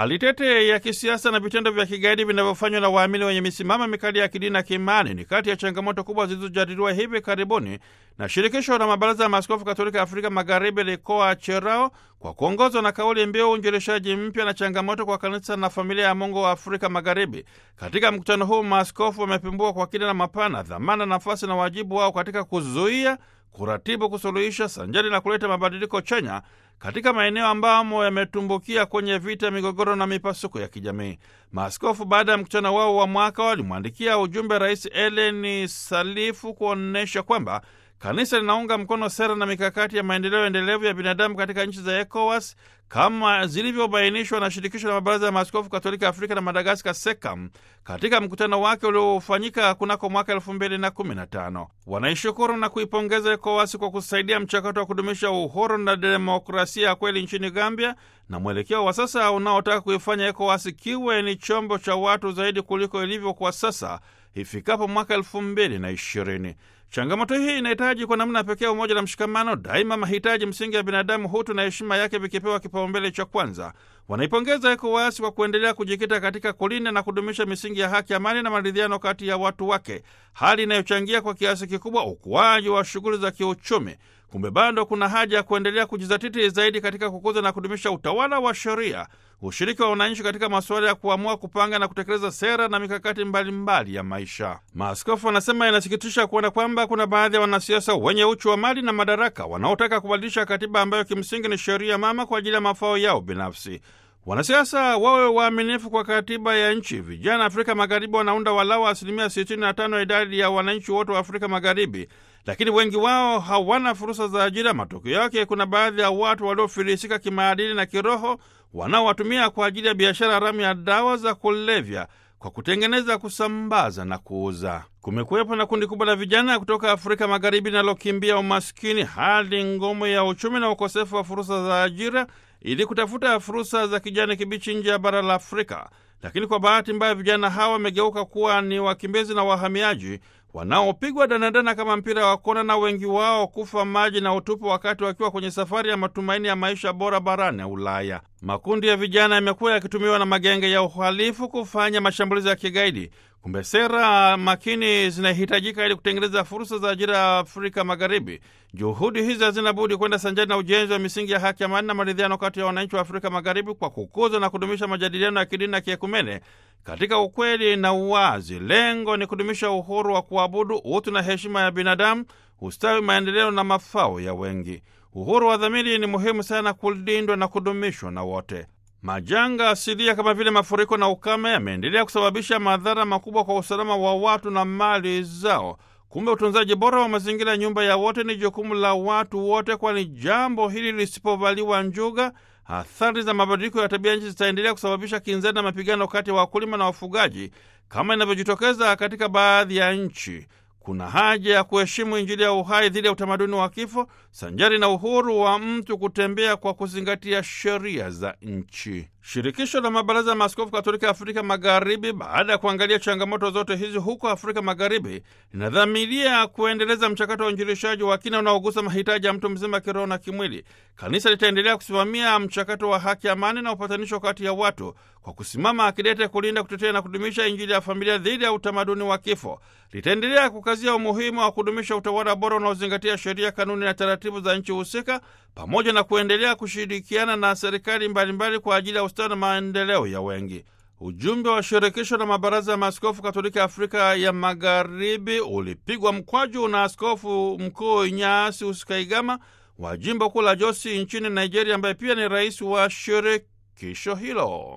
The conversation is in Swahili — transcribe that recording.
Hali tete ya kisiasa na vitendo vya kigaidi vinavyofanywa na waamini wenye misimamo mikali ya kidini na kiimani ni kati ya changamoto kubwa zilizojadiliwa hivi karibuni na shirikisho la mabaraza ya maaskofu katolika Afrika Magharibi likoa cherao kwa kuongozwa na kauli mbiu uinjilishaji mpya na changamoto kwa kanisa na familia ya Mungu wa Afrika Magharibi. Katika mkutano huu maaskofu wamepimbua kwa kina na mapana dhamana, nafasi na wajibu wao katika kuzuia kuratibu, kusuluhisha sanjari na kuleta mabadiliko chanya katika maeneo ambamo yametumbukia kwenye vita, migogoro na mipasuko ya kijamii. Maaskofu baada ya mkutano wao wa mwaka walimwandikia ujumbe Rais Eleni Salifu kuonyesha kwamba kanisa linaunga mkono sera na mikakati ya maendeleo endelevu ya binadamu katika nchi za ECOWAS kama zilivyobainishwa na shirikisho la mabaraza ya maaskofu katolika Afrika na Madagaskar, SEKAM, katika mkutano wake uliofanyika kunako mwaka elfu mbili na kumi na tano. Wanaishukuru na kuipongeza ECOWAS kwa kusaidia mchakato wa kudumisha uhuru na demokrasia ya kweli nchini Gambia na mwelekeo wa sasa unaotaka kuifanya ECOWAS kiwe ni chombo cha watu zaidi kuliko ilivyo kwa sasa ifikapo mwaka elfu mbili na ishirini. Changamoto hii inahitaji kwa namna pekee umoja na mshikamano, daima mahitaji msingi ya binadamu, hutu na heshima yake vikipewa kipaumbele cha kwanza. Wanaipongeza ECOWAS kwa kuendelea kujikita katika kulinda na kudumisha misingi ya haki, amani na maridhiano kati ya watu wake, hali inayochangia kwa kiasi kikubwa ukuaji wa shughuli za kiuchumi. Kumbe bado kuna haja ya kuendelea kujizatiti zaidi katika kukuza na kudumisha utawala wa sheria, ushiriki wa wananchi katika masuala ya kuamua, kupanga na kutekeleza sera na mikakati mbalimbali mbali ya maisha. Maaskofu wanasema inasikitisha kuona kwamba kuna baadhi ya wanasiasa wenye uchu wa mali na madaraka wanaotaka kubadilisha katiba ambayo kimsingi ni sheria mama kwa ajili ya mafao yao binafsi. Wanasiasa wawe waaminifu kwa katiba ya nchi. Vijana Afrika Magharibi wanaunda walau asilimia 65 ya idadi ya wananchi wote wa Afrika Magharibi, lakini wengi wao hawana fursa za ajira. Matokeo yake, kuna baadhi ya watu waliofilisika kimaadili na kiroho wanaowatumia kwa ajili ya biashara haramu ya dawa za kulevya kwa kutengeneza, kusambaza na kuuza. Kumekuwepo na kundi kubwa la vijana kutoka Afrika Magharibi linalokimbia umaskini, hali ngumu ya uchumi na ukosefu wa fursa za ajira ili kutafuta fursa za kijani kibichi nje ya bara la Afrika. Lakini kwa bahati mbaya, vijana hawa wamegeuka kuwa ni wakimbizi na wahamiaji wanaopigwa danadana kama mpira wa kona, na wengi wao kufa maji na utupu wakati wakiwa kwenye safari ya matumaini ya maisha bora barani Ulaya. Makundi ya vijana yamekuwa yakitumiwa na magenge ya uhalifu kufanya mashambulizi ya kigaidi. Kumbe sera makini zinahitajika ili kutengeneza fursa za ajira ya Afrika Magharibi. Juhudi hizi hazina budi kwenda sanjani na ujenzi wa misingi ya haki, amani na maridhiano kati ya wananchi wa Afrika Magharibi kwa kukuza na kudumisha majadiliano ya kidini na kiekumene katika ukweli na uwazi. Lengo ni kudumisha uhuru wa kuabudu, utu na heshima ya binadamu, ustawi, maendeleo na mafao ya wengi. Uhuru wa dhamiri ni muhimu sana kulindwa na kudumishwa na wote. Majanga asilia kama vile mafuriko na ukame yameendelea kusababisha madhara makubwa kwa usalama wa watu na mali zao. Kumbe utunzaji bora wa mazingira, nyumba ya wote, ni jukumu la watu wote, kwani jambo hili lisipovaliwa njuga, athari za mabadiliko ya tabia nchi zitaendelea kusababisha kinzani na mapigano kati ya wakulima na wafugaji kama inavyojitokeza katika baadhi ya nchi. Kuna haja ya kuheshimu Injili ya uhai dhidi ya utamaduni wa kifo, sanjari na uhuru wa mtu kutembea kwa kuzingatia sheria za nchi. Shirikisho la mabaraza ya maaskofu katolika Afrika Magharibi, baada ya kuangalia changamoto zote hizi huko Afrika Magharibi, linadhamiria kuendeleza mchakato wa uinjilishaji wa kina unaogusa mahitaji ya mtu mzima kiroho na kimwili. Kanisa litaendelea kusimamia mchakato wa haki, amani na upatanisho kati ya watu kwa kusimama akidete kulinda, kutetea na kudumisha Injili ya familia dhidi ya utamaduni wa kifo. Litaendelea kukazia umuhimu wa kudumisha utawala bora unaozingatia sheria, kanuni na taratibu za nchi husika, pamoja na kuendelea kushirikiana na serikali mbalimbali kwa ajili ya ustawi na maendeleo ya wengi. Ujumbe wa shirikisho la mabaraza ya maaskofu katolika Afrika ya Magharibi ulipigwa mkwaju na askofu mkuu Inyasi Kaigama wa jimbo kuu la Josi nchini Nigeria, ambaye pia ni rais wa shirikisho hilo.